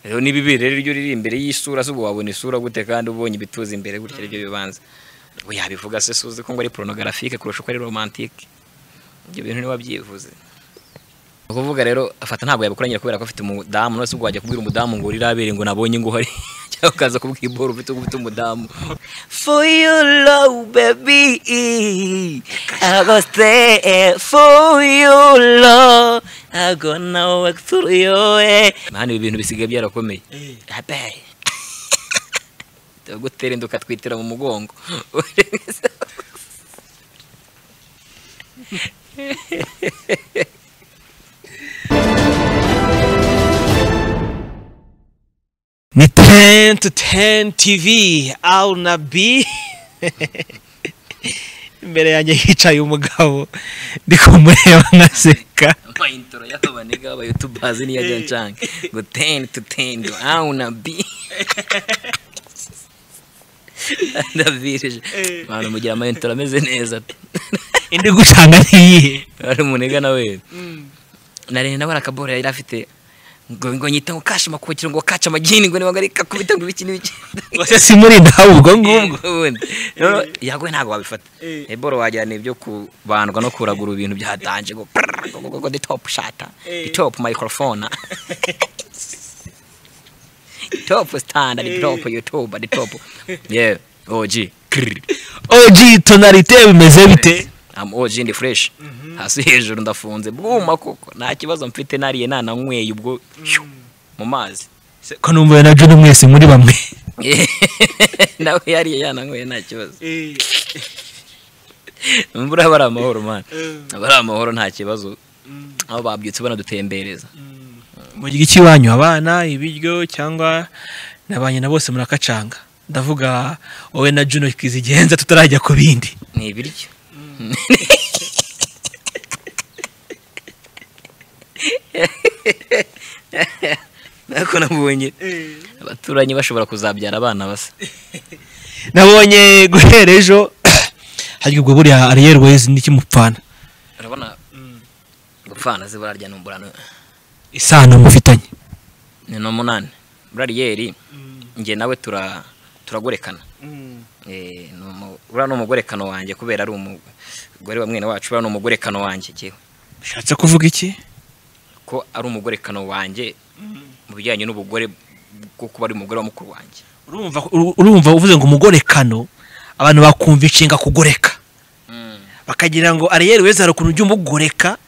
rero n'ibibiri rero iyo uri imbere y'isura zubu wabona isura gute kandi ubonye ibituza imbere gutya aribyo bibanza ubu yabivuga se suzi ko ngo ari porunogarafique kurusha uko ari romantike ibyo bintu niba byivuze ni ukuvuga rero afata ntabwo yabikoranye kubera ko afite umudamu none se ubwo wajya kubwira umudamu ngo urirabereye ngo nabonye ngo uhari cyangwa ukaza kubwibora ufite ufite umudamu For your love, baby. I go stay for your love. I gonna work through your way. hano ibi bintu bisigaye byarakomeye abaye tugutera inda ukatwitira mu mugongo ni ten to ten tv awu na bi imbere yanjye hicaye umugabo ndi kumureba nkaseka ama intro y'abanega abayutubazi niyo ajya ncanga ngo teni tu teni awu na bi ndabirije abantu mugira ama intro ameze neza indi gucanga ntiyihe ari umunega nawe narene nawe arakabora yari afite ngo ngo nyita ngo kashe amakokero ngo kace amagini ngo niba ngo ari kakubita ngo ibiki n'ibiki gusa simurinda ubwo ngubwo ubundi rero yaguye ntabwo wabifata eboro wagira ni ibyo kubandwa no kuragura ibintu byatanje ngo prrrr, ngo- ngo ngo the top shata the top microphone the top standard the top youtube the top yeah og Krrr. og tonarite bimeze bite am og ndi fresh hasi hejuru ndafunze bwuma koko nta kibazo mfite nariye nananyweye ubwo shyu, mu mazi Se- ko numva na John mwese muri bamwe nawe yariye yananyweye nta kibazo imvura aba ari amahoro mani aba ari amahoro nta kibazo aho babyutse banadutembereza mugira iki iwanyu abana ibiryo cyangwa nabanye na bose murakacanga ndavuga wowe na Juno kizigenza tutarajya ku bindi ni ibiryo nako nabonye abaturanyi bashobora kuzabyara abana basa nabonye guhera ejo harya ubwo buriya ariyeri wezi n'ikimupfana urabona gupfana ze burarya numburano isano mufitanye ni n'umunani burariyeri njye nawe tura turagorekana Eh, ni umu- uriya ni umugorekano wanjye kubera ari umugore wa mwene wacu uriya ni umugorekano wanjye jyewe bishatse kuvuga iki ko ari umugorekano wanjye mu bijyanye n'ubugore bwo kuba ari umugore wa mukuru wanjye urumva urumva uvuze ngo umugorekano abantu bakumva inshinga kugoreka bakagira ngo ariyeri wezi hari ukuntu ujya umugoreka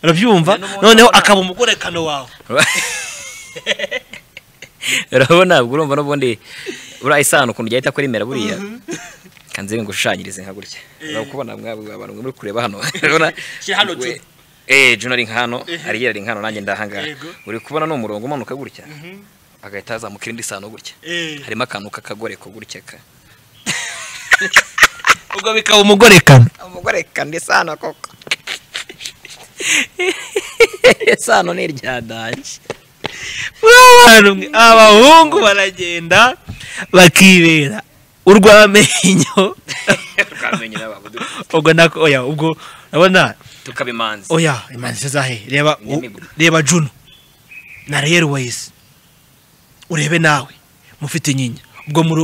urabyumva noneho akaba umugorekano wawe urabona ubwo urumva n'ubundi uriya isano ukuntu igenda ihita kuri mera buriya kanze ngo ushushanyirize nka gutya urabona kubona mwabwe abantu muri kureba hano urabona Shyira hano, we- Juno. eh Juno ari nka hano ariyeri ari nka hano nanjye ndahangaha uri kubona ni umurongo umanuka gutya agahita hazamukira indi sano gutya harimo akantu k'akagoreko gutya ka ubwo bikaba umugorekano umugore kandi sano koko sano ni irya danje Abantu mwe, abahungu baragenda bakibera urw'amenyo tukamenyera babudu ubwo nako oya ubwo urabona tukabimanza oya imanzi zahe reba u- Inyamibwa. reba juno na reyeri wayizi urebe nawe mufite nyinya ubwo muri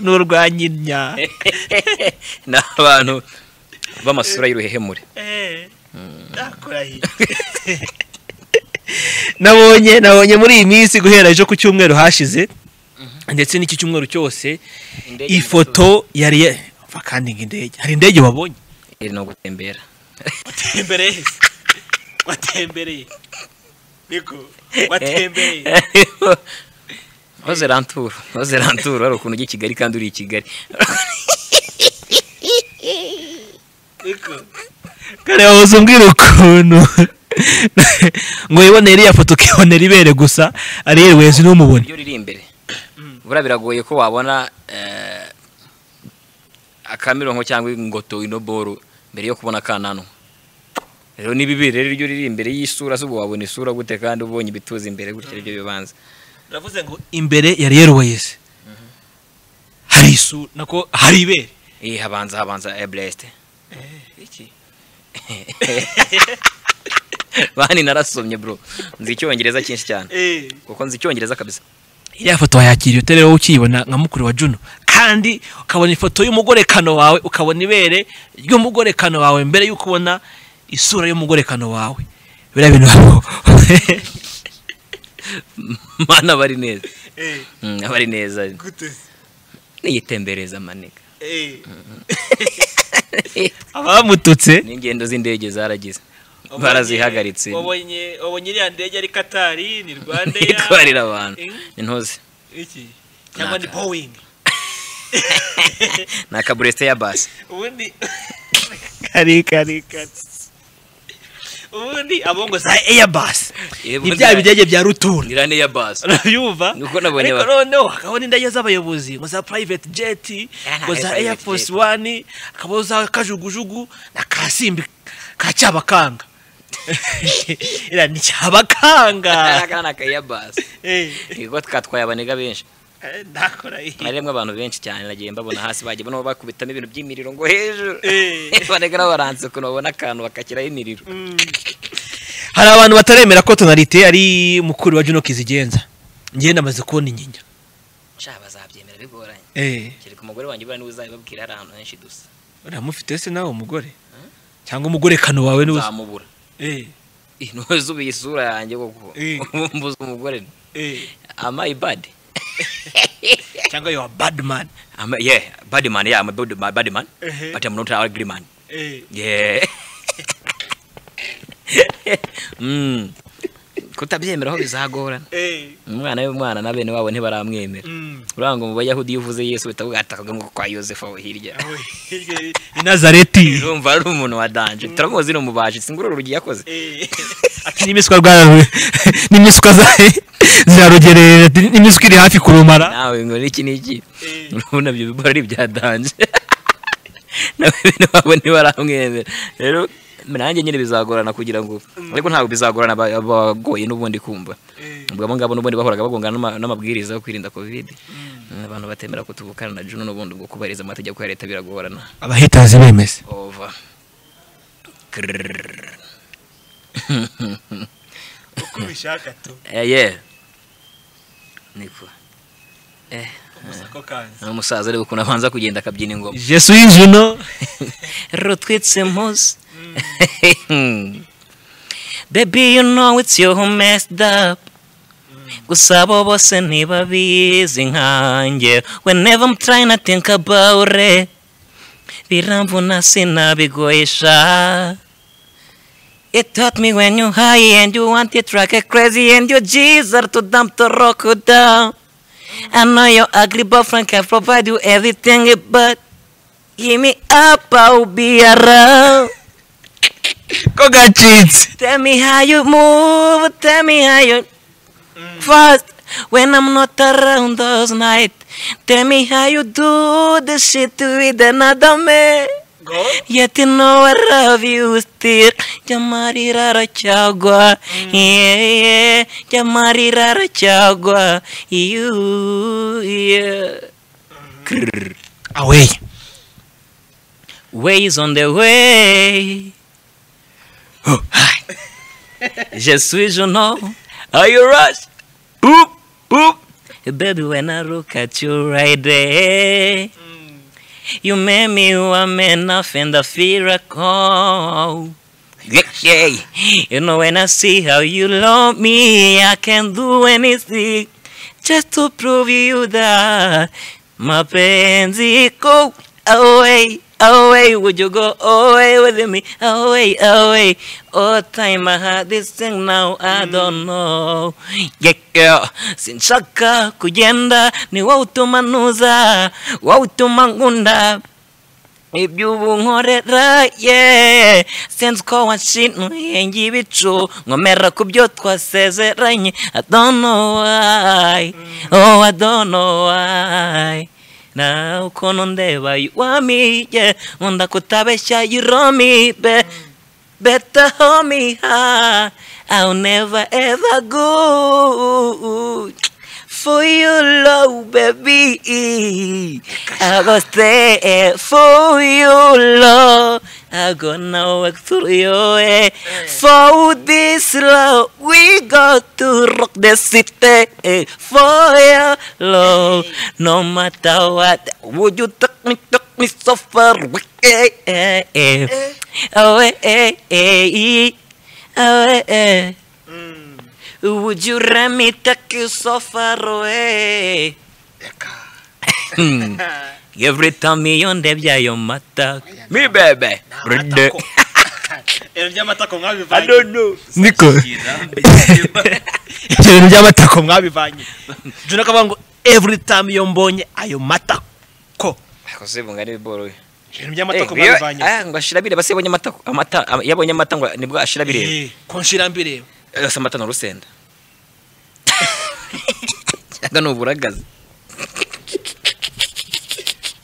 ni urwa nyinya ni abantu b'amasura y'uruhehemure nabonye nabonye muri iyi minsi guhera ejo ku cyumweru hashize ndetse n'iki cyumweru cyose Indege ifoto yari ya- vakandinga indege hari indege wabonye iri no gutembera watembereye watembereye niko maze ranturu maze ranturu hari ukuntu ujya i kigali kandi uri i kigali kare wahoze umbwira ukuntu ngo wibonere iriya foto ukibonera ibere gusa ariye wezi ntumubone iyo riri imbere buriya biragoye ko wabona eh, akamironko cyangwa ingoto inoboro mbere yo kubona akananwa rero ni bibiri rero iyo riri imbere y'isura zubu wabona isura gute kandi ubonye ibituza imbere gutya aribyo bibanza uravuze ngo imbere ya reyeri wezi hari isu nako hari ibere iyi habanza habanza eburesite iki bani narasomye bro nzi icyongereza cyinshi cyane Eh. kuko nzi icyongereza kabisa iriya foto wayakiriye utari wowe ukiyibona nka mukuru wa juno kandi ukabona ifoto y'umugorekano wawe ukabona ibere ry'umugorekano wawe mbere y'uko ubona isura y'umugorekano wawe biriya bintu wabaho mana bari neza Mm, abari neza niyitembereza maniga abamututse n'ingendo z'indege zaragize barazihagaritse wabonye wabonye iriya ndege ari katari ni rwanda itwarira abantu intozi iki cyangwa ni Naka. boeing ni akaburesite ya basi ubundi kari kari kari ubundi abongo za eyabasi ni bya bidege bya rutura nirane ya basi urabyumva Nuko nabonye ariko ba- noneho hakabona indege z'abayobozi ngo za private jet ngo za private air force jet. one hakaba za kajugujugu na kasimbi ka cyabakanga iriya ni cyabakanga aka ni akaya basi Eh, niko twatwaye abaniga benshi eh, ndakora iyi mwaremwe abantu benshi cyane nagiye mbabona hasi bagiye nabo bakubitamo ibintu by'imiriro ngo hejuru Eh. abaniga nabo baranze ukuntu babona akantu bakakiraho imiriro hari abantu bataremera ko tonalite ari mukuru wa juno kizigenza njye namaze kubona inyinya nshya bazabyemera bigoranye eh kereka umugore wanjye ubona niwe uzabibabwira hari ahantu henshi dusa uramufite se nawe umugore cyangwa umugorekano wawe ni uzamubura intuze ubu isura yanjye koko Eh. mbuze umugore amayi badi cyangwa yo badman Ama- yeah badman yeah I'm a bad badman Mhm. but I'm not an ugly man yeah mm kutabyemeraho bizagorana umwana w'umwana na bene wabo ntibaramwemera uranga mu bayahudi iyo uvuze yesu uhita bwatakaga ngo kwa yosefu aho hirya i nazareti urumva ari umuntu wa danje turamuzi ni umubaji singurura urugi yakoze ati n'imiswa rwa n'imiswa za zirarugerera ati n'imiswa iri hafi kurumara nawe ngo niki niki Eh. urabona ibyo bibora ari ibya danje nawe bene wabo ntibaramwemera rero nanjye nyine bizagorana kugira ngo ariko ntabwo bizagorana aba- abagoye n'ubundi kumva ubwo abo ngabo n'ubundi bahoraga bagongana n'ama- n'amabwiriza yo kwirinda kovide abantu batemera ko tuvukana na juno n'ubundi ubwo kubahiriza amategeko ya leta biragorana abahitazi bemeza Over. Grrrr. uko ubishaka tu Eh, yeah. Niko. Eh, umusako kanzi ni umusaza ariko ukuntu abanza kugenda akabyina ingoma. jesu y'injuno Rotwitse mpuzi Baby you know it's you who messed up Gusa abo bose ntibabizi nkanjye Whenever I'm trying to think about it Biramvuna sinabigoyesha It taught me when you high and you want it like a crazy And your G's are too dumb to rock you down I know your ugly boyfriend can provide you everything but Give me up, I'll be around. ko gacitse Tell me how you move, tell me how you fast. When I'm not around those nights, tell me how you do the shit with another man. ngo Yet you know I love you still. Jamari rara chagwa, yeah yeah. Jamari rara chagwa, you yeah. aweya Way is on the way. Je suis Juno. Are you rush? Boop, boop. Baby, when I look at you right there, you make me one man off and I feel a call. Yeah, You know, when I see how you love me, I can do anything just to prove you that mapenzi go away away would you go away with me away away all time i had this thing now i don't know yeah, yeah. sinshaka kugenda ni wowe utuma ntuza wowe utuma nkunda ibyo ubu nkorera ye sinzi ko wanshinuye ngibicu nkomera ku byo twasezeranye i don't know why oh i don't know why na ukuntu ndeba you want me yeah nkunda kutabeshya you love me be better hold me high i'll never ever go for your love, baby. I was there for your love. I gonna work through your way. For this love, we got to rock the city. For your love, no matter what, would you take me, take me so far away? Away, away. Would you let me take you so far away? Every time me on the via mata. mi bebe Brother. ibyo by'amatako I mwabivanye don't know niko ibintu by'amatako mwabivanye juna akavuga ngo every time iyo mbonye ayo matako akoze bungana ibiboroye Eh, ibintu by'amatako iyo- mwabivanye ah, ngo ashira bire base yabonye amata amata ah, yabonye amata ngo nibwo ashira bire Eh, ko nshira mbireba yose amata ni urusenda cyangwa ni uburagazi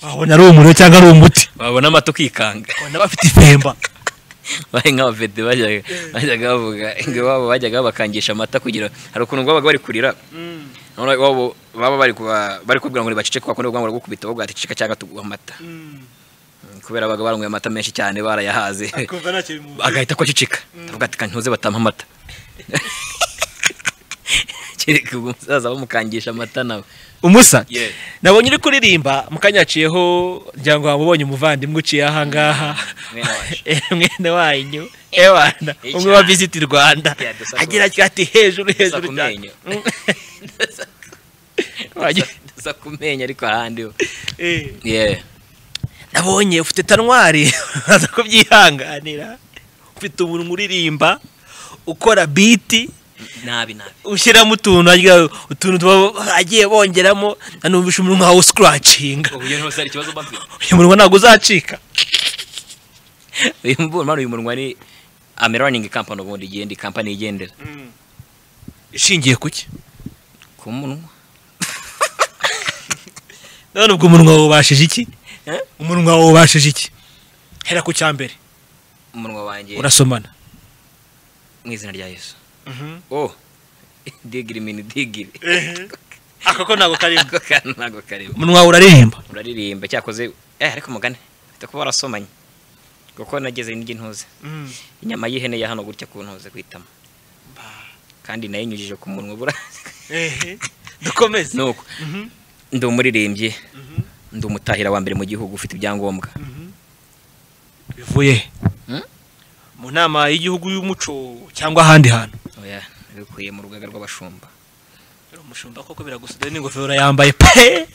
wabona ari umuriro cyangwa ari umuti wabona amata ukikanga wabona bafite ifemba bari nk'abavede bajyaga bajyaga bavuga ngo iwabo bajyaga babakangisha amata kugira hari ukuntu babaga bari kurira noneho iwabo baba bari kuba- bari kubwira ngo baceceke kwa kundi ubwanwa baragukubita bavuga ati ceceka cyangwa tuguha amata Mm, kubera babaga baranywa amata menshi cyane barayahaze akumva ntacyo bimubuza agahita ko aceceka avuga ati kantuze batampa amata kereka ubwo umusaza bamukangisha amata nawe umusa Yeah. nabonye uri kuririmba mukanya haciyeho ngira ngo wamubonye umuvandimwe uciye ahangaha Mwene wacu. Eh, mwene wanyu ewana Icyaha. umwe wa visiti rwanda Yeah, dusa agira atyo ati hejuru dusa hejuru ku cyane. menyo Mm. Dusa- Wagira- dusa ku menyo ariko ahandi ho eh, yeah nabonye ufite tanwari uraza kubyihanganira ufite umuntu uririmba ukora biti nabi nabi ushyiramo utuntu harya utuntu tuba- agiye bongeramo nanumvisha umunwa wawe usikuracinga uburyo ntose ari ikibazo bafite uyu munwa ntabwo uzacika uyu mbu- mano uyu munwa ni ameroning company ubundi igenda company igendera ishingiye ku ki ku munwa none ubwo umunwa wawe ubashije iki Eh? umunwa wawe ubashije iki hera ku cya mbere umunwa wanjye urasomana mu izina rya yesu oh digiri mini digiri ako ko ntabwo karimo ako kantu ntabwo karimo umunwa wawe uraririmba uraririmba cyakoze eh ariko mugane ufite kuba warasomanye kuko nageze n'ijya ntuze inyama y'ihene ya hano gutya ku ntuze kwitama kandi nayinyujije ku munwa bura dukomeze nuko ndi umuririmbyi ndi umutahira wa mbere mu gihugu ufite ibyangombwa bivuye he? Hmm? mu nama y'igihugu y'umuco cyangwa ahandi hantu oya nabikuye mu rugaga rw'abashumba Uri umushumba koko biragusudaye n'ingofero yambaye pe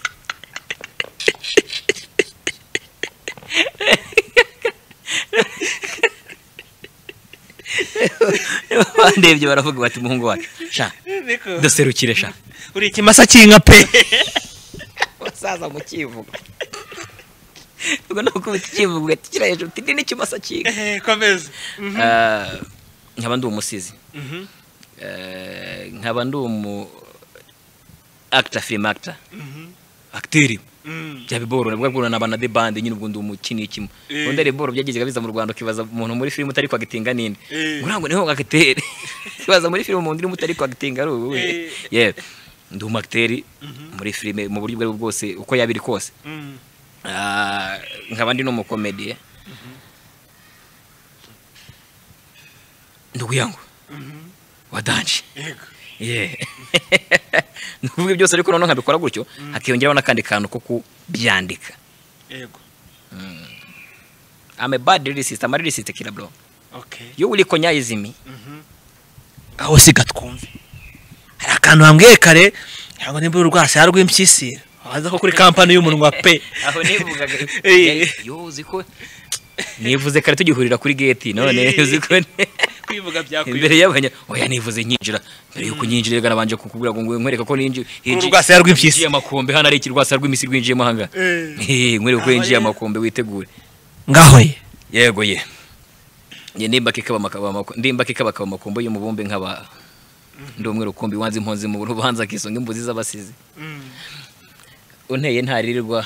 bandebye baravuga bati umuhungu wacu sha duserukire sha uri ikimasa cy'inka pe basaza mu kivugo ubwo ni ukubita ikivugo ugakira hejuru uti ni n'ikimasa cy'inka komeza Ah, nkaba ndi umusizi Eh, nkaba ndi umu actor film actor acteri byabiboro nabwo bworo naba na de band nyine ubwo ndi umukini kimwe Eh. ubundi riboro byageze biza mu Rwanda ukibaza umuntu muri film utari kwagitinga ninde Eh. ngurango niho agakiteri ukibaza muri film umuntu urimo utari kwagitinga ari ubu Eh. yeah ndi umacteri muri film mu buryo ubwo aribwo bwose uko yaba iri kose Ah, nkaba ndi n'umukomediye nduguyango wa danje yego Yeah. ni ukuvuga byose ariko noneho nkabikora gutyo hakiyongeraho n'akandi kantu ko kubyandika yego I'm a bad lyricist I'm a lyricist kira bro okay you will recognize me aho siga twumve hari akantu wambwiye kare ntabwo nimba urwasaya rw'impyisira waza ko kuri kampani y'umunwa pe aho nivugaga Eh. yo uzi ko nivuze kare tugihurira kuri gate none Eh. uzi ko ne- kwivuga imbere byakwiye y'abanya oya nivuze nyinjira mbere yuko nyinjira reka nabanje kukubwira ngo ngwe- nkwereke ko ninjiye urwasaya rw'impyisi. Hinjiye amakombe hano ari ikirwasa rw'imisi rwinjiyemo aha ngaha Eh, nkwereke ko Aho yinjiye rero- amakombe witegure ngaho ye yego ye ye ndimba kikaba makaba mako- ndimba kikaba kaba makombo y'umubumbe nkaba ndi umwe rukumbi wanze impunzi mu rubanza kisonga imbuzi z'abasizi unteye ntarirwa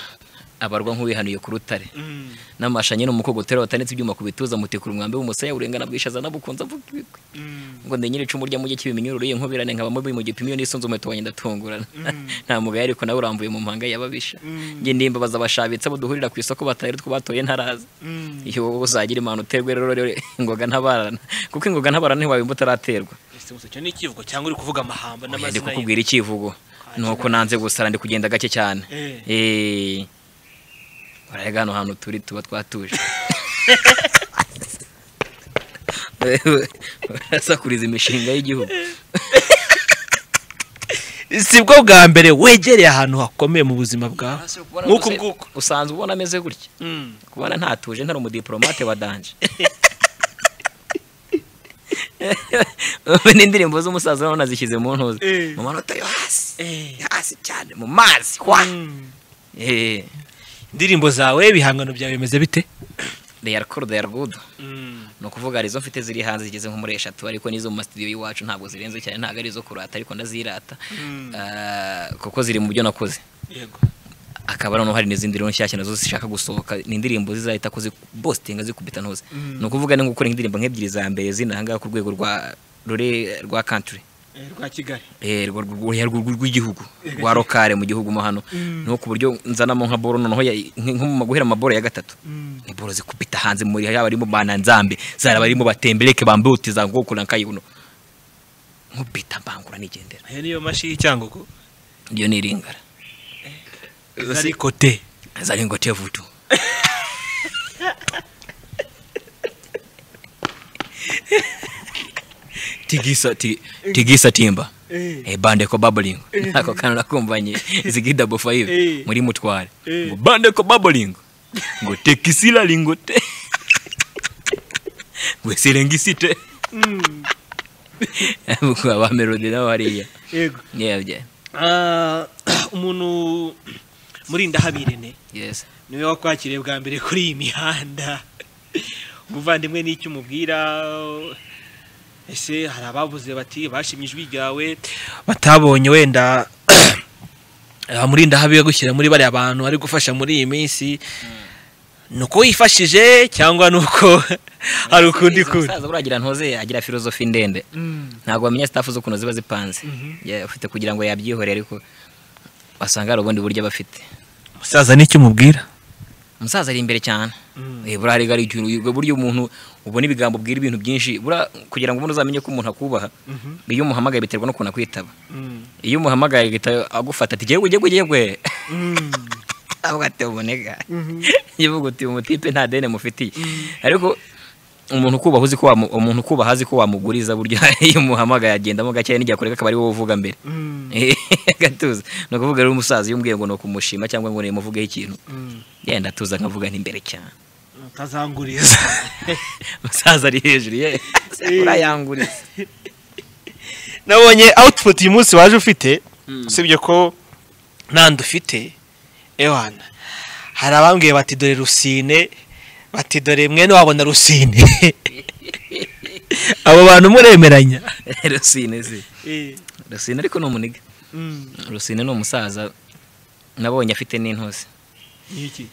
abarwa nk'uwihanuye ku rutare Mm, n'amashanye n'umukogotero watanitse ibyuma ku bituza mutikura umwambi w'umusaya urengana bwishaza nabukunze avuga ibigwi mm, ngo ndenyere icumu rya mugi kibimenyurure inkubirane nkaba mubi mu gipimo iyo nisunze umuheto wanjye ndatungurana nta mugaye ariko nawe urambuye mu mpanga y'ababisha Mm. njye ndimbabaza abashabitsa abo duhurira ku isoko batari two batoye ntaraza mm. iyo wowe uzagira imana uterwe rero rero ingoga ntabarana kuko ingoga ntabarana ntiwabimba utaraterwa Ese gusa icyo ni ikivugo cyangwa uri kuvuga Oya, amahamba ndi n'amazina ye kukubwira ikivugo nuko nanze gusara ndi kugenda gake cyane Eh. Eh. urarega hano hantu turi tuba twatuje Wewe, urasakuriza imishinga y'igihugu si bwo bwa mbere wegereye ahantu hakomeye mu buzima bwawe Nk'uku nguku. usanzwe ubona ameze gutya Mm. kubona ntatuje ntari umudiplomate wa danje n'indirimbo z'umusaza nawe nazishyize mu ntuza Eh. mu manota yo hasi Eh. hasi cyane mu mazi kwa Mm. Eh, indirimbo zawe ibihangano byawe bimeze bite they are cool, they are good Mm. ni ukuvuga hari izo mfite ziri hanze zigeze nko muri eshatu ariko n'izo mu masitidiyo y'iwacu ntabwo zirenze cyane ntabwo ari izo kurata ariko ndazirata Mm. Ah, kuko ziri mu byo nakoze Yego. akaba noneho hari n'izindi rero nshyashya nazo zishaka gusohoka ni indirimbo zizahita ko bositinga zikubita ntuze ni ukuvuga ni gukora indirimbo nk'ebyiri za mbere zinahangaha ku rwego rwa rure rwa country Eh, Rwa Kigali. Eh, rwo- rwo- oya, rwo- rwo- rw'igihugu rwa rokare mu gihugu mo hano no ku buryo nzanamo nka boro noneho ya- nk- nko mu- guhera amaboro ya gatatu ni boro zikubita hanze muri yaba arimo bananzambe zari abarimo batembereke bambaye uti za ngoko na kayuno nkubita mbangura nigendera Ayo niyo mashi y'icyangugu. iyo ni iringara Zari- kote zari ngo tevutu tigisa ti- tigisa timba Eh. Eh, bande ko babbling ako kantu nakumvanye zigida bofaive Eh. muri mutware Eh. ngo bande ko babbling ngo tekisila lingote ngo serengisite Mm. ngo ba melody nawe hariya Yego. yebye Ah, umuntu muri ndahabirene yes niwe wakwakiriye bwa mbere kuri iyi mihanda umuvandimwe n'icyo umubwira ese hari abavuze bati bashimye ijwi ryawe batabonye wenda abamurinda habi yo gushyira muri bariya bantu ari gufasha muri iyi minsi ni uko wifashije cyangwa ni uko hari ukundi kundi umusaza buragira ntuze agira filozofi ndende ntabwo bamenya sitafu z'ukuntu ziba zipanze Yeah, ufite kugira ngo yabyihore ariko wasanga hari ubundi buryo bafite umusaza nicyo umubwira umusaza ari imbere cyane Mm. Eh, buriya rega ari ikintu ubwo buryo umuntu ubona ibigambo bwira ibintu byinshi buriya kugira ngo umuntu uzamenye ko umuntu akubaha iyo umuhamagaye biterwa n'ukuntu akwitaba iyo umuhamagaye agahita agufata ati jyewe jyewe jyewe avuga ati uboneka ivuga uti umutipe nta deni mufitiye ariko umuntu ukubaha uzi ko wamu- umuntu ukubaha azi ko wamuguriza burya iyo umuhamagaye agendamo gake n'igihe akoreka akaba ari wowe uvuga mbere gatuza ni ukuvuga rero umusaza iyo umbwiye ngo ni ukumushima cyangwa ngo nimuvugeho ikintu yenda atuza nkavuga n'imbere cyane utazanguriza umusaza ari hejuru ye urayanguriza nabonye output uyu munsi waje ufite usibye ko nandi ufite ewana hari abambwiye bati dore rusine bati dore mwene wabona rusine abo bantu muremeranya rusine si rusine ariko ni umuniga rusine ni umusaza nabonye afite n'intuzi niki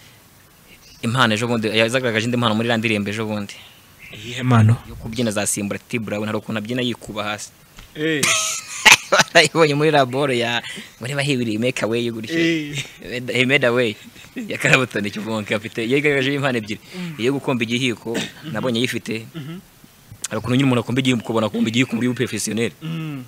impano ejo bundi yazagaragaje indi mpano muri iriya ndirimbo ejo bundi iyihe mano yo kubyina za simbura tiburawe hari ukuntu abyina yikuba hasi Eh, barayibonye muri laboro ya ngo niba hibiriye make away yo gutya eh, he made away ya karabutoni kivunke afite yigaragaje impano ebyiri iyo gukomba igihiko nabonye yifite hari ukuntu nyine umuntu akomba igihiko ukabona akomba igihiko muri ubupefesiyoneri mm,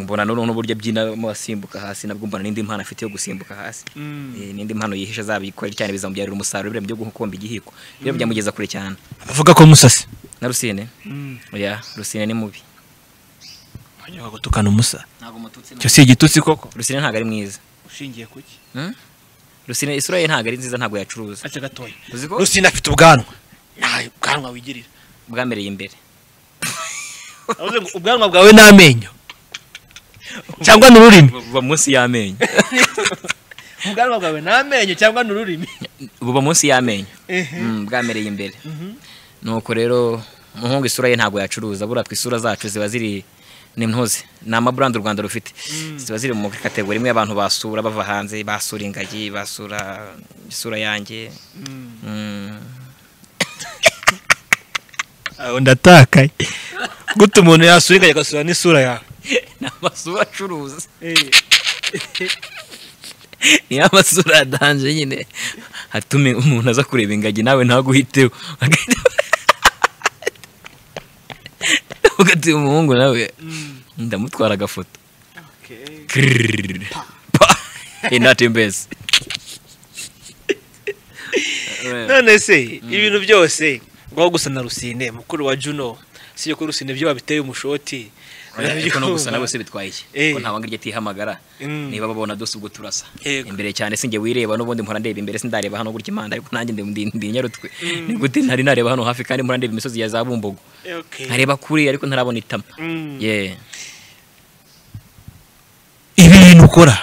mbona noneho n'uburyo abyinamo asimbuka hasi nabwo mbona n'indi mpano afite yo gusimbuka hasi mm. Eh, n'indi mpano yihishe azabikore cyane bizamubyarira umusaruro biriya byo gukomba igihiko biriya byamugeza kure cyane avuga ko musasi na rusine Mm. oya rusine ni mubi banyura gutukana umusa ntabwo umututsi icyo si igitutsi koko rusine ntabwo ari mwiza ushingiye kuki Hmm? rusine isura ye ntabwo ari nziza ntabwo yacuruza ace gatoya uzi ko rusine afite ubwanwa nawe ubwanwa wigirira bwamereye imbere Avuze ngo ubwanwa bwawe bwawe n'amenyo cyangwa n'ururimi buba munsi y'amenyo ubwanwa bwawe ni amenyo cyangwa ni ururimi buba munsi y'amenyo Ehe. Mm, bwamereye imbere nuko rero umuhungu isura ye ntabwo yacuruza buriya twe isura zacu ziba ziri ni ntuzi ni amaburandi u rwanda rufite ziba ziri mu kategori imwe abantu basura bava hanze basura ingagi basura isura yanjye Mm. aho ndatakaye gute umuntu yasura ingagi agasura n'isura yawe ni amasura acuruza Eh, niyo amasura yadanje nyine hatume umuntu aza kureba ingagi nawe ntaguhiteho ugatiye umuhungu nawe mm, ndamutwara agafoto okay. inatembezi none se ibintu byose ngaho gusa na rusine mukuru wa juno si yo ko rusine byo babiteye umushoti ariko no gusa nawe se bitwaye iki Eh. ko nta wangira atihamagara Mm. niba babona dose ubwo turasa Yego. imbere cyane sinjye wireba n'ubundi mpora ndeba imbere sindareba hano gutya imana ariko nanjye ndi- ndi ndi inyarutwe ni gute ntari nareba hano hafi kandi mpora ndeba imisozi ya za bumbogo Okay. nkareba kure ariko ntarabona itama Mm. ye ibi bintu ukora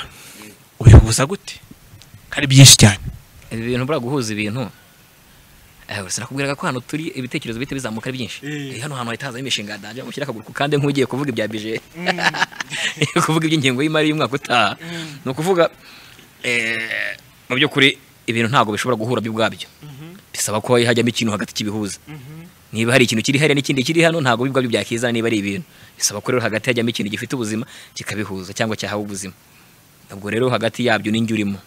ubihuza gute hari byinshi cyane ibi bintu buriya guhuza ibintu eh, sinakubwiraga ko hano turi ibitekerezo bihita bizamuka ari byinshi Eh. Eh, hano hantu hahita hazamo imishinga yadanje mushyira akaguru ku kandi nk'ugiye kuvuga ibya bije kuvuga iby'ingengo y'imari y'umwaka utaha ni ukuvuga eh, mu by'ukuri ibintu ntabwo bishobora guhura byo ubwabyo bisaba ko hajyamo ikintu hagati kibihuza niba hari ikintu kiri hariya n'ikindi kiri hano ntabwo bibwa byo byakizana niba ari ibintu bisaba ko rero hagati hajyamo ikintu gifite ubuzima kikabihuza cyangwa cyahawe ubuzima ubwo rero hagati yabyo ninjye urimo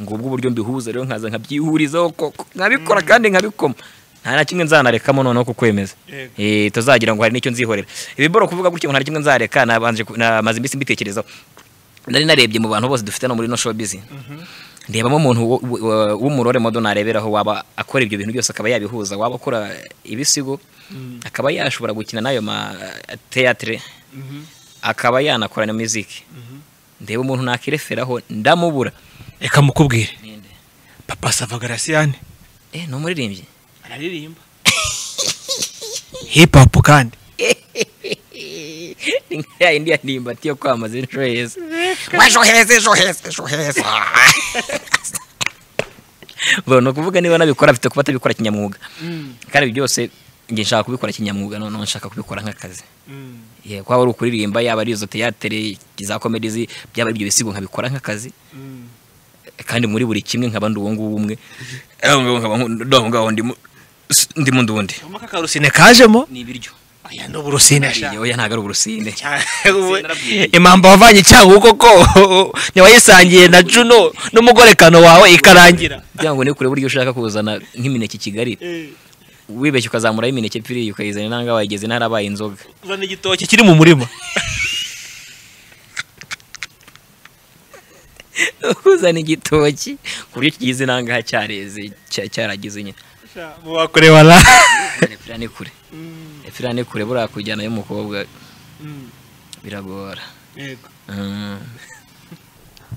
ngubwo uburyo mbihuza rero nkaza nkabyihurizaho koko nkabikora kandi nkabikoma nta na kimwe nzanarekamo noneho kukwemeza Yego. Eh, tuzagira ngo hari n'icyo nzihorera ibiboro kuvuga gutya ngo nta na kimwe nzareka nabanje ku- namaze iminsi mbitekerezaho nari narebye mu bantu bose dufite no muri no showbiz ndebamo umuntu wo- wo- wo- w'umurore modo nareberaho waba akora ibyo bintu byose akaba yabihuza waba akora ibisigo akaba yashobora gukina n'ayo ma teatre akaba yanakora na muziki ndeba umuntu nakireferaho ndamubura reka mukubwire papa sava garasiyane eh ni umuririmbyi araririmba hip hop kandi ni nka ya yindi yanimba ati yo kwamaza ejo heza wejo heza ejo heza ejo heza Bo, ni ukuvuga niba nabikora afite kuba atabikora kinyamwuga Mm, kandi ibi byose njye nshaka kubikora kinyamwuga noneho nshaka kubikora nk'akazi mm, Yeah, kwaba ari ukuririmba yaba ari izo teyatere za komedizi byaba ari ibyo bisigo nkabikora nk'akazi mm. kandi muri buri kimwe nkaba ndi uwo nguwo umwe aho ngaho nkaba nku- aho ngaho ndimo- s- ndimo ndi undi Ubona ko akarusine rusine kajemo ni ibiryo aya ni uburusine Ariye, oya ntabwo ari urusine impamba wavanye icyangugu koko ntiwayisangiye na juno n'umugorekano wawe ikarangira kugira ngo nikure buryo ushaka kuzana nk'imineke i Kigali Eh, wibeshye ukazamura imineke piriya ukayizana nanga wayigeze ntarabaye inzoga uzana igitoki iki kiri mu murima uzana igitoki ku buryo kigize inanga hacyareze cya- cyaragize nyine sha, mu wa- wakure wala epfira ni kure Mm, epfira ni kure buriya kujyana y'umukobwa mm, biragora yego. Mm.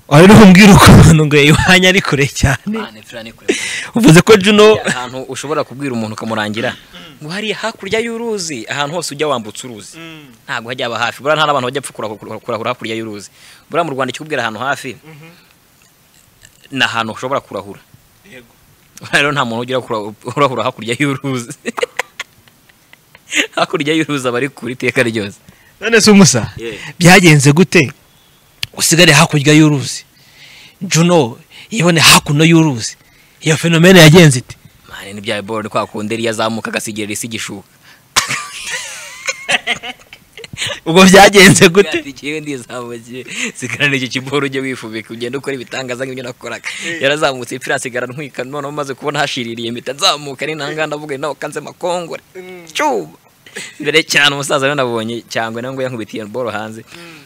wari umbwira ukuntu ngo iwanyu ari kure cyane Ah, epfira ni kure uvuze ko juno ahantu ushobora kubwira umuntu ukamurangira ngo hariya hakurya y'uruzi ahantu hose ujya wambutse uruzi Mm, ntabwo hajya haba hafi buriya nta n'abantu bajya pfa kurahura kurahura hakurya y'uruzi buriya mu rwanda ikikubwira ahantu hafi ni ahantu ushobora kurahura yego. Buriya rero nta muntu ugira kura- urahura hakurya y'uruzi hakurya y'uruzi aba ari kuri iteka ryose none se umusa byagenze gute usigare hakurya y'uruzi juno yibone hakuno y'uruzi iyo fenomene yagenze ite mani ni bya bolo ni kwa kundi iyo azamuka agasigira isi igishuka ubwo byagenze gute igihe ndizamukiye sigarana iki kiboro ujye wifubika ugenda ukora ibitangaza nk'ibyo nakoraga yarazamutse ipfira nsigara ntwika noneho maze kubona hashiririye mpita nzamuka ari ntanga ndavuga nawe kanze makongore cyuma mbere cyane umusaza we nabonye cyangwa nawe ngo yankubitiye boro hanze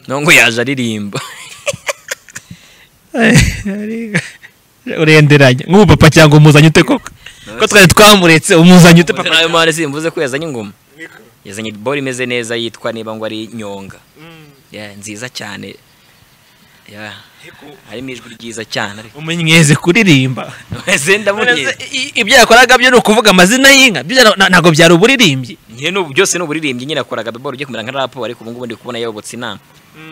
nawe ngo yaje aririmba urenderanya nk'ubu papa cyangwa umuzanye ute koko ko twari twamuretse umuzanye ute papa nawe mpande simvuze ko yazanye ingoma yazanye boro imeze neza yitwa niba ngo ari nyonga Mm, Yeah, nziza cyane Yeah, yego. harimo ijwi ryiza cyane ariko umunyweze kuririmba wese ndamugira ibyo yakoraga byo ni ukuvuga amazina y'inka byo byari- na- ntabwo byari uburirimbyi Njye nubu byose ni uburirimbyi nyine nakoraga biboro ugiye kumera nka rapu ariko ubu ngubu ndi kubona yayobotse inama Mm,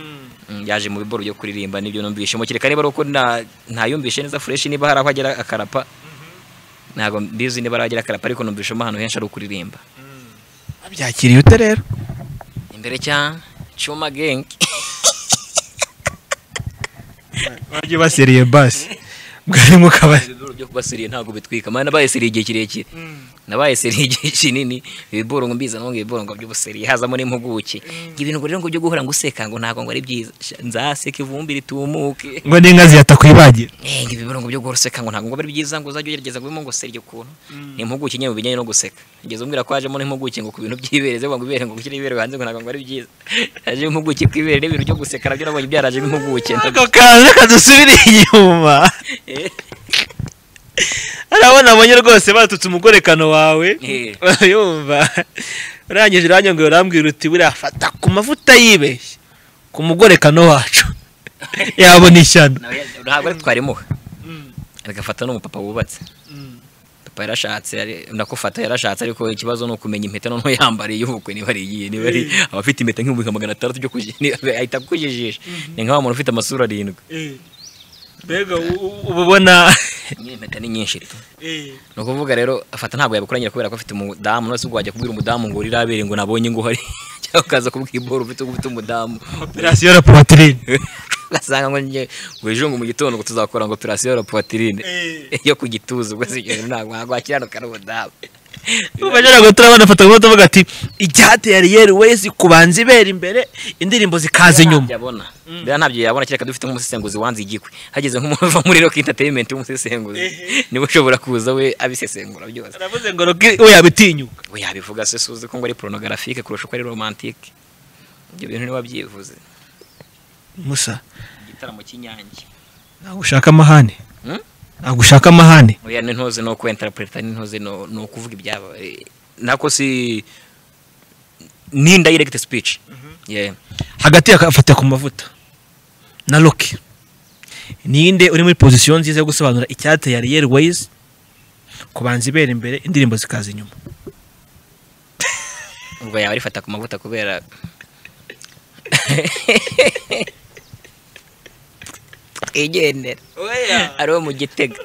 Mm, yaje mu biboro byo kuririmba nibyo numvishe mu kereka niba ari uko nta- ntayumvishe neza fureshi niba hari aho agera akarapa ntabwo mbizi niba ari aho agera akarapa ariko numvishemo ahantu henshi ari ukuririmba byakiriye ute rero imbere cyane choma gang bajye baseriye basi bwari mu kabari ibiboro byo kubasiriye ntabwo bitwika mwana nabayesiriye igihe kirekire nabayesiriye igihe kinini ibiboro ngo mbiza ngo ibiboro ngo by'ubusiriye hazamo n'impuguke ngo ibintu ngo rero ngo byo guhora ngo useka ngo ntabwo ngo ari byiza Sha, nzaseka ivumbi ritumuke ngo n'inka ziyatakwibagira Eh, ngo ibiboro ngo byo guhora useka ngo ntabwo ngo ari byiza ngo uzajya ugerageza kubimo ngo serye ukuntu ni impuguke nyine mu bijyanye no guseka ugeze umbwira ko hajemo n'impuguke ngo ku bintu by'ibereze ngo ibere ngo gushyira ibere hanze ngo ntabwo ngo ari byiza haje impuguke ku ibere n'ibintu byo guseka nabyo nabonye byarajemo impuguke ako kaje kadusubire inyuma Eh, arabona abonye rwose batutse umugorekano wawe Eh. yumva urangije uranyongera urambwira uti buriya fata ku mavuta yibeshye ku mugorekano wacu yabona ishyano nawe ntabwo ari twarimuha agafata n'umupapa wubatse papa yarashatse ari- ndakufata yarashatse ariko ikibazo ni ukumenya impeta noneho yambariye y'ubukwe niba ari iyihe niba ari abafite impeta nk'ibihumbi nka magana atandatu byo kuji- ni- ahita akujijisha ni nka wa muntu ufite amasura arindwi mbega uba ubona nyine impeta ni nyinshi tu ni ukuvuga rero afata ntabwo yabikoranyira kubera ko afite umudamu none se ubwo wajya kubwira umudamu ngo uri rabere ngo nabonye ngo uhari cyangwa ukaza kubwibora ufite ufite umudamu operasiyo ya potirine ugasanga ngo njye ngo ejo ngo mu gitondo ngo tuzakora ngo operasiyo ya potirine yo ku gituza ubwo si ibyo ntabwo wakiranuka n'umudamu bajya gutura banafata amafoto bavuga ati icyateye ariyeri wezi kubanza ibera imbere indirimbo zikaza inyuma yabona rero ntabyo yabona kereka dufite nk'umusesenguzi wanze igikwe hageze nk'umuntu uva muri rock entertainment w'umusesenguzi niwe ushobora kuza we abisesengura byose aravuze ngo roki we yabitinyuka we yabivuga se suzi ko ngo ari porunogarafique kurusha uko ari romantike ibyo bintu niwe wabyivuze musa igitaramo cy'inyange ntabwo ushaka amahane Hmm? ntabwo ushaka amahane oya n'intozi no kwentarapreta n'intozi no no kuvuga ibyabaye nako si ni indirect speech yeah hagati akafata ku mavuta na roki ninde uri muri pozisiyo nziza yo gusobanura icyateye ariyeri wezi kubanza ibera imbere indirimbo zikaza inyuma ubwo yaba arifata ku mavuta kubera twigendera ari uwo mu gitega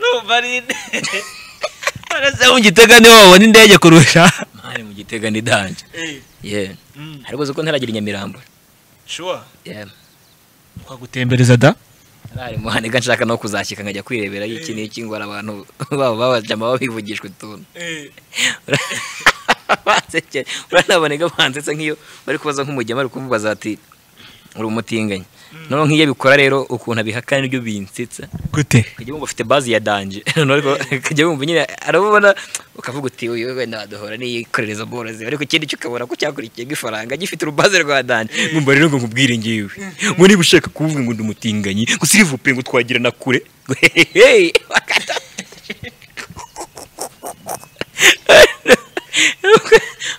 barasa mu gitega niho wabona indege kurusha mani mu gitega ni danje yeah ariko uzi ko ntaragira inyamirambo yeah twagutembereza da ari muhane ga nshaka no kuzashyika nkajya kwirebera iki n'iki ngo hari abantu babo babajama babivugishwa utuntu bansekera uranaboneka bansetse nk'iyo bari kubaza nk'umugema bari kumubaza bati uri umutinganyi noneho nk'iyo abikora rero ukuntu abihakana nibyo binsetsa gute ukajya wumva ufite bazi ya danje noneho ariko ukajya wumva nyine arabubona ukavuga uti uyu wenda waduhora n'iyikorereza borozi ariko ikindi cyo ukabona ko cyakurikiye nk'ifaranga gifite urubaze rwa danje nkumva rero ngo nkubwire ngewe ngo niba ushaka kuvuga ngo ndi umutinganyi ngo sirivupe ngo twagira na kure ngo hehehe bakata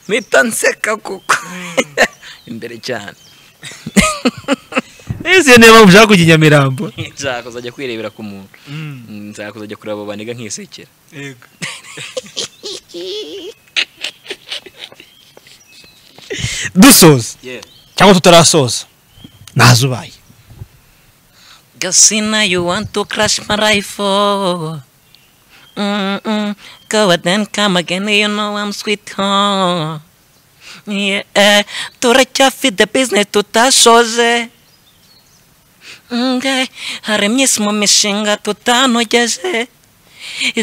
mpita nseka kuko imbere cyane ese niyo mpamvu ushaka kujya i nyamirambo nshaka kuzajya kwirebera ku muntu nshaka kuzajya kureba abo baniga nk'isekera dusoza cyangwa tutarasoza ntazubaye Casina, you want to crash my rifle. Mm-mm. Go and then come again, you know I'm sweet, huh? Yeah, to reach out for the business to tashoze. Nge, hari myisimo mishinga tutanogeje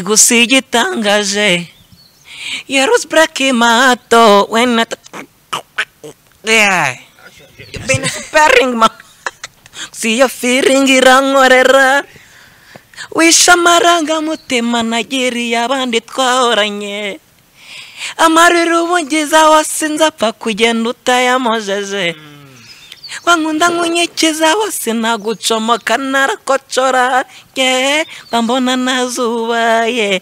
gusa iyo itangaje yarus braki mato wena yeah. You've been sparing my si yo feeling irankorera wishe amarangamutima nagiriye abandi twahoranye amarira ubu ngize wose nzapfa kugenda utayamojeje wankunda nkunyikiza wose nagucomoka narakocora ye bambona nazubaye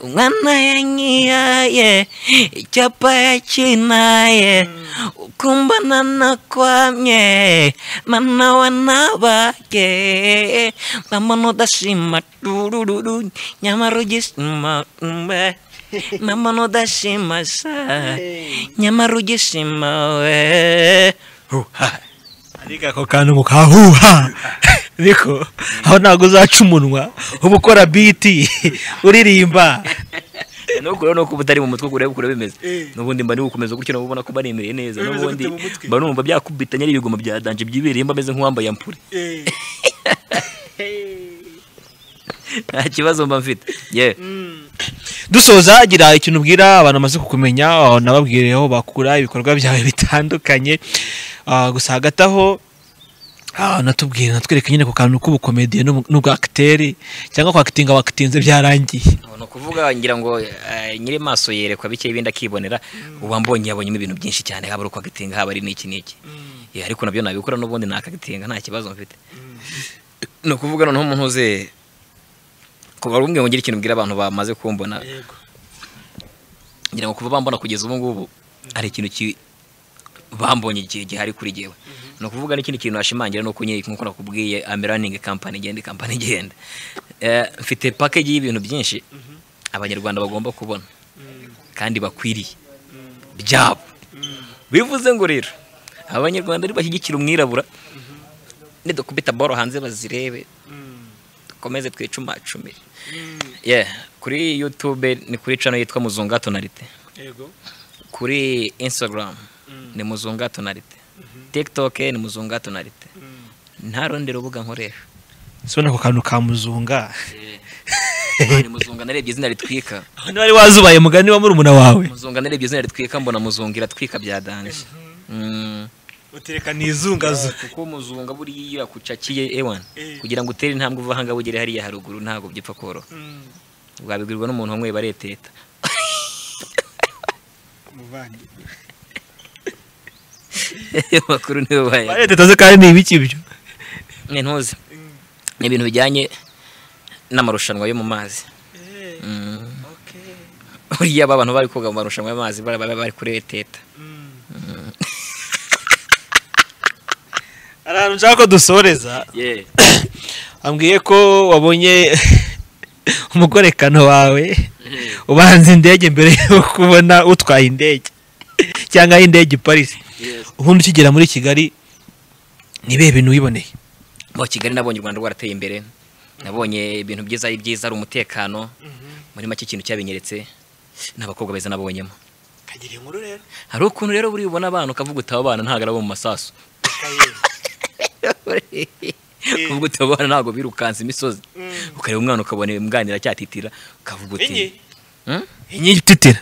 umwana yanyiyaye icyapa yakinaye ukumbana nakwamye mana wanabaye bambona udashima turururu nyamara ugishima mbe bambona udashima sha nyamara ugishima we ariko ako kantu ngo kahuha ariko aho ntabwo uzaca umunwa uba ukora biti uririmba nuko rero nuko uba utari mu mutwe kureba uko bimeze Eh. n'ubundi mba gukomeza gutyo nabo ubona ko mba nemereye neza Uri bimeze n'ubundi gute mu mutwe? mba numva byakubitanye ari ibigoma bya danje byibereye mba ameze nk'uwambaye ampure Eh. nta kibazo mba mfite yewe Mm. dusoza gira ikintu ubwira abantu bamaze kukumenya aho nababwireho bakura ibikorwa byawe bitandukanye Ah, gusa hagati aho ah, natubwire natwereke nyine ku kantu k'ubukomediye n'ubu- n'ubwakiteri cyangwa kwakitinga wakitinze byarangiye Ubu ni ukuvuga ngira ngo eh, nyiri maso yerekwa bike ibindi akibonera ubu mbonye yabonyemo ibintu byinshi cyane haba ari ukwagitinga haba ari n'iki n'iki Eh, ariko nabyo nabikora n'ubundi nakagitinga nta kibazo mfite ni ukuvuga noneho umuntu uze kuba ari umwe ngo ngire ikintu mbwira abantu bamaze kumbona Yego. ngira ngo kuva bambona kugeza ubu ngubu hari ikintu ki- bambonye igihe gihari kuri jyewe ni ukuvuga n'ikindi kintu nashimangira ni uko nyine nk'uko nakubwiye ameraningi kampani igenda kampani igenda Eh, mfite pakeji y'ibintu byinshi abanyarwanda bagomba kubona kandi bakwiriye byabo bivuze ngo rero abanyarwanda nibashyigikira umwirabura nidukubita boro hanze bazirebe dukomeze twicumacumire Yeah, kuri youtube ni kuri cano yitwa muzunga tonalite Yego. kuri instagram ni muzunga tonalite tiktok ni muzunga tonalite nta rundi rubuga nkoresha sibona ako kantu ka muzunga ni muzunga narebye izina ritwika none wari wazubaye mugani wa murumuna wawe muzunga narebye izina ritwika mbona muzunga iratwika bya danje Mm. Utereka ni izungazo. kuko muzunga buriya iyo yakucakiye ewana Eh. kugira ngo utere intambwe uva ahangaha ugere hariya haruguru ntabwo byipfa koroha Mm. wabibwirwa n'umuntu wamwe bareteta Umuvandi. amakuru niwe bayazi leta itaze kandi ni ibiki ibyo ni ntuzi ni ibintu bijyanye n'amarushanwa yo mu mazi Eh. Mm. Okay. buriya aba bantu bari koga mu marushanwa y'amazi bari bari bari kuri eteta Mm. hari ahantu nshaka ko dusoreza ambwiye ko wabonye umugorekano wawe ubanza indege mbere yo kubona utwaye indege cyangwa aho indege iparitse ubundi ukigera muri kigali nibihe bintu wiboneye mu kigali nabonye u rwanda rwarateye imbere nabonye ibintu byiza ari byiza ari umutekano muri make ikintu cyabinyeretse n'abakobwa beza nabonyemo Kagira inkuru rero. hari ukuntu rero buri bubona abana ukavuga utaba abana ntabwo arabo mu masasu Kaye. ukavuga utaba abana ntabwo birukansa imisozi Mm. ukareba umwana ukabona imwanira cyatitira ukavuga uti Inyi. "Hmm? inyinyo ititira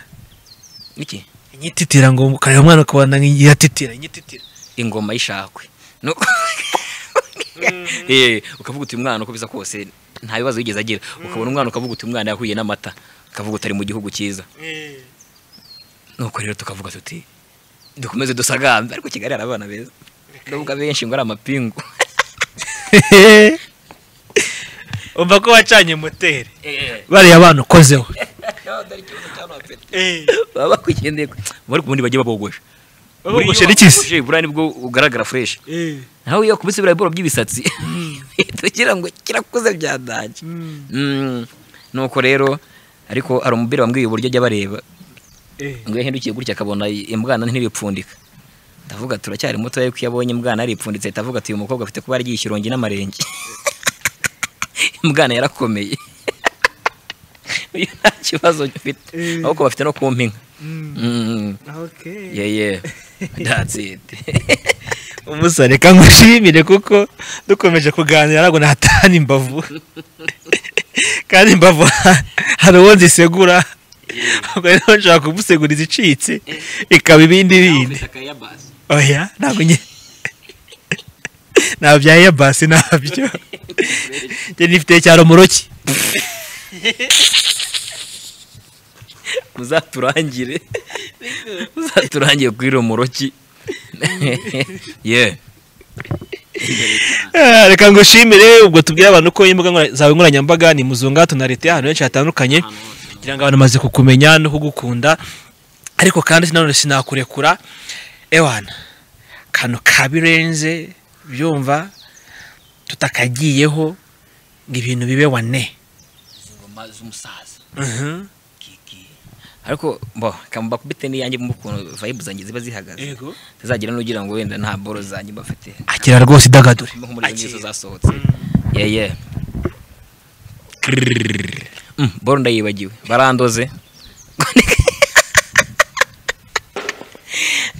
iki inyinyo ititira ngo ukareba umwana ukabona nk'iyiratitira inyititira ingoma y'ishakwe No- Eh, ukavuga uti umwana uko bisa kose nta bibazo yigeze agira ukabona umwana ukavuga uti umwana yahuye n'amata ukavuga utari mu gihugu cyiza Eh. nuko rero tukavuga tuti dukomeze dusagambe ariko kigali hari abana beza nubwo benshi ngo ari amapingu umva ko wacanye moteri Eh, bariya abana ukozeho Eh. baba bakwigendeye ku- bari ubundi bagiye babogosha Babogoshe n'ikisi. Buriya buriya nibwo ugaragara fresh Eh. nawe iyo kubise biriya biboro by'ibisatsi tugira ngo kirakuze byadanje Mm. Mm, nuko rero ariko hari umubiri wambwiye uburyo ajya bareba Eh. ngo iyo ahindukiye gutya akabona imbwana ntiripfundika ndavuga turacyari muto ariko iyo abonye imbwana yaripfunditse ahita avuga ati uyu mukobwa afite kuba yaragiye ikirongi n'amarenge imbwana yarakomeye uyu nta kibazo mfite Eh. ahubwo bafite no kumpa inka Mm. Mm, Okay. yeah, yeah. That's it. umusore reka ngushimire kuko dukomeje kuganira ntabwo nahatana imbavu kandi imbavu hari uwo nzisegura ubwo rero nshobora kumusegura izicitse ikaba ibindi bindi oya ntabwo nye ntabwo bya yabasi ntabyo njye nifite cya romuroki uzaturangire uzaturangire kuri romoroki yeah Ah, reka ngushimire ubwo tubwire abantu ko imbuga nkoranya- zawe nkoranyambaga ni muzunga tonalite ahantu henshi hatandukanye kugira ngo abantu bamaze kukumenya no kugukunda ariko kandi sinanone sinakurekura ewana kantu kabirenze byumva tutakagiyeho ngo ibintu bibe wane ingoma z'umusaza Mhm. kiki ariko bo kamba kubite niyanjye mu kuntu vibe zanjye ziba zihagaze Yego. tazagira n'ugira ngo wenda nta boro zanjye mbafite akira rwose idagadure mbe nk'umuriro n'izo zasohotse yeah yeah Mm, boro ndayibagiwe barandoze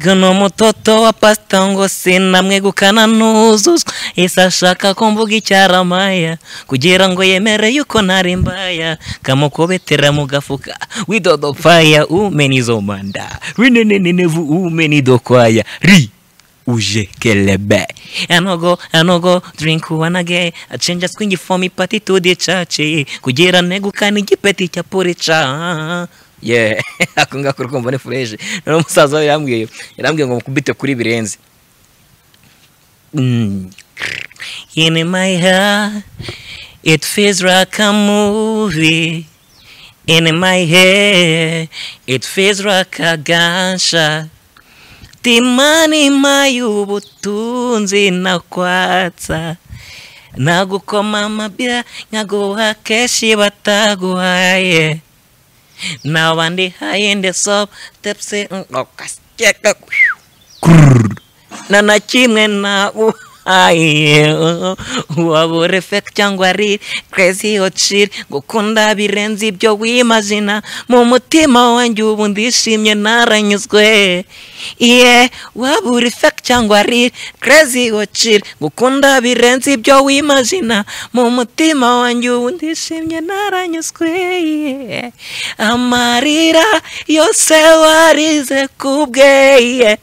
Gano mutoto wa pasta ngosi namwe gukana nuzuzwa ese ashaka ko mvuga icyaramaya kugira ngo yemere yuko ntari mbaya kamukobetera mu gafuka widodopfaya umeni zomanda rinenenenevu umeni dokwaya ri uje kelebe anogo anogo drink wanage achenja swingi fomi pati tudi chachi kugira negukana igipeti cya pure cha yeah ako ngako rwumva ni fureje rero umusaza we yarambwiye yarambwiye ngo mukubite kuri birenze Mm. In my heart, it feels like a movie. In my head, it feels like a gunshot. Timani mayu butunzi na kwatsa nagukoma amabya nkaguha kenshi bataguhaye nawa ndi hayi ndesop tepsi ngokasikeka na na kimwe na uhaye wabura efect cyangwa ari crazy ocir gukunda birenze ibyo wimazina mu mutima wanjye ubu ndishimye naranyuzwe iye wabura efect cyangwa ari crazy ocir gukunda birenze ibyo wimazina mu mutima wanjye ubu ndishimye naranyuzwe iye amarira yose warize kubwe iye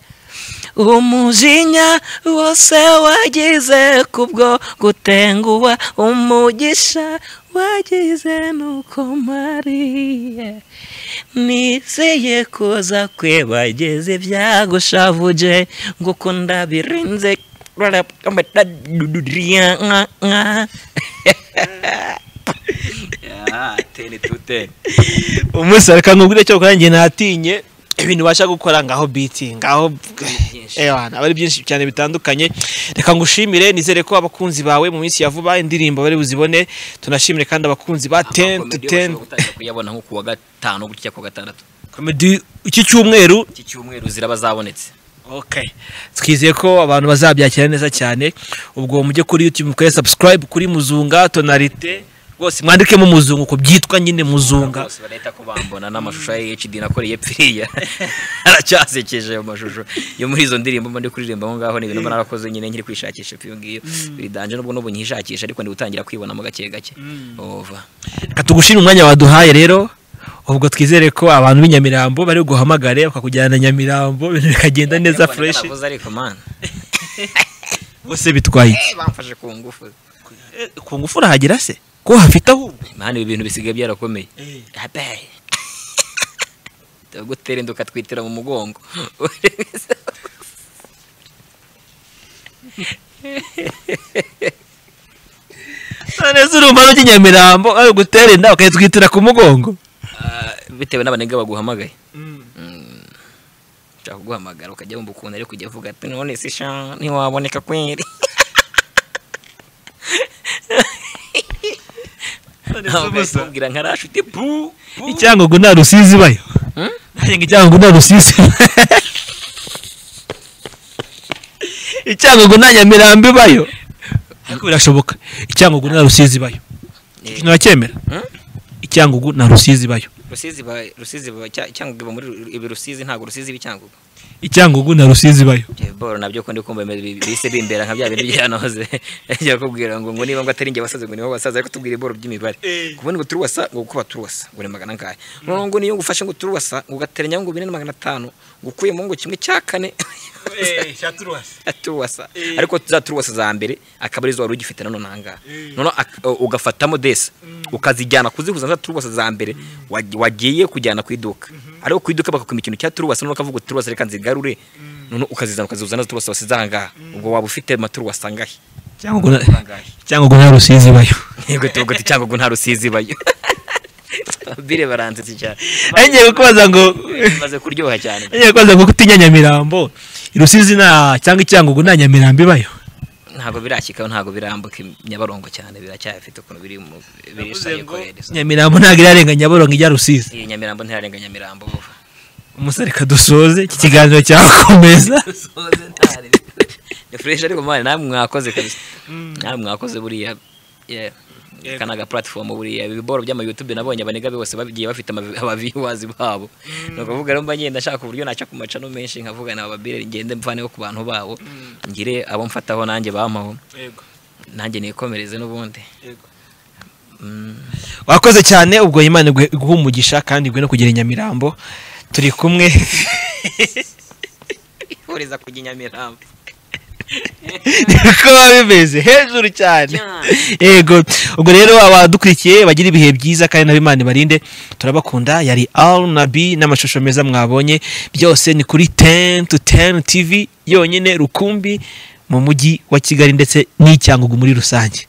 umujinya wose wagize kubwo gutenguha umugisha wagize nuko mariye nizeye kuza kwibageze byagushavuje ngukunda birenze umunsi arakamubwira cyo gukora njye natinye ibintu ubasha gukora ngaho biti ngaho ewana aba ari byinshi cyane bitandukanye reka ngushimire nizere ko abakunzi bawe mu minsi ya vuba indirimbo bari buzibone tunashimire kandi abakunzi ba ten to ten kuyabona nko kuwa gatanu gutya kuwa gatandatu komedi iki cyumweru iki cyumweru ziraba zabonetse Okay. Twizeye ko abantu bazabyakira neza cyane. Ubwo mujye kuri YouTube mukore subscribe kuri Muzunga Tonalite. Rwose mwandikemo Muzunga uko byitwa nyine Muzunga. bose barahita ko bambona n'amashusho ya hd nakoreye pfiriya aracyasekeje ayo mashusho yo muri izo ndirimbo mba ndi kuririmba aho ngaho ni ibintu mba narakoze nyine nkiri kwishakisha pyo ngiyo biri danje nubwo n'ubu nkishakisha ariko ndi gutangira kwibonamo gake gake ova Reka tugushimire umwanya waduhaye rero. Ubwo twizere ko abantu b'inyamirambo bari guhamagare bakakujyana na Nyamirambo ibintu bikagenda neza Ariko fresh. naravuze ariko man Bose bitwaye. iki? Eh, bamfashe ku ngufu Eh, Ku ngufu urahagera se? Ko hafite ahubwo. man ibi bintu bisigaye byarakomeye abaye tugutera inda ukatwitira mu mugongo None se urumva no Nyamirambo ari gutera inda bakayitwitira ku mugongo. Ah, bitewe n'abanega baguhamagaye ushaka kuguhamagara ukajya wumva ukuntu ariko ujya uvuga ati none se sha ntiwaboneka kweri ubwira nka rashi uti bu Icyangogo nta rusizi bayo. Hmm? Nanjye ngo icyangogo nta rusizi. Icyangogo nta nyamirambi bayo. Ariko birashoboka. Icyangogo nta rusizi bayo. Icyo kintu uracyemera? Hmm? Icyangogo nta rusizi bayo. rusizi ba rusizi ba Cya- cyangugu iba muri Ru- ibi rusizi ntabwo rusizi b'icyangugu Icyangogo nta rusizi bayo. boro nabyo ko ndi kumva bimeze- bi- bise bimbera nka bya bintu byanoze ajya kubwira ngo ngo niba ngo atari njye wasaze ngo niho basaza ariko tubwire boro by'imibare ngo ubundi ngo turi wasa ngo kuba turi wasa ngo ni magana angahe noneho ngo niyo ngufashe ngo turi wasa ngo ugateranya ngo bine na magana atanu ngo ukuyemo ngo kimwe cya kane turuwasa ariko za turuwasa za mbere akaba arizo wari ugifite nanone ahangaha noneho ak- o- ugafatamo desa ukazijyana kuzihuza na za turuwasa za mbere wag- wagiye kujyana ku iduka ariko ku iduka bakakwima ikintu cya turuwasa noneho ukavuga uti turuwasa reka nzigarure noneho ukazizana ukazihuza na za turuwasa wasize ahangaha ubwo waba ufite amaturuwasa angahe Icyangogo nta Icyangogo nta rusizi bayo. yego tuvuga uti cyangwa ngo nta rusizi bayo bire baranzitse cyane Enye kubaza ngo maze kuryoha cyane enye kubaza ngo kutinya nyamirambo. Rusizi nta cyangwa icyangogo nta nyamirambi bayo. ntabwo birakikaho ntabwo birambuka nyabarongo cyane biracyafite ukuntu biri mu birishaye korede Nyamirambo ntabwo irarenga nyabarongo ijya rusizi. iyi nyamirambo ntirarenga nyamirambo buva Umusore kadusoze iki kiganiro cyakomeza. ni fureshi ariko mwana namwe mwakoze kabisa namwe mwakoze buriya Yeah. kana ga platform buriya ibiboro by'ama YouTube nabonye abanega bose bagiye bafite aba viewers babo ni ukuvuga rero mba ngenda nshaka uburyo naca ku macano menshi nkavuga na babire ngende mvaneho ku bantu babo ngire abo mfataho nanjye bampaho yego nanjye nikomereze n'ubundi yego Mm. wakoze cyane ubwo imana iguhe iguhe umugisha kandi iguhe no kugera i nyamirambo turi kumwe ihuriza kujya i nyamirambo niko biba bimeze hejuru cyane yego ubwo rero abadukurikiye bagira ibihe byiza kandi nabo imana ibarinde turabakunda yari al nabi n'amashusho meza mwabonye byose ni kuri ten to ten tv yonyine rukumbi mu mujyi wa kigali ndetse n'icyangugu muri rusange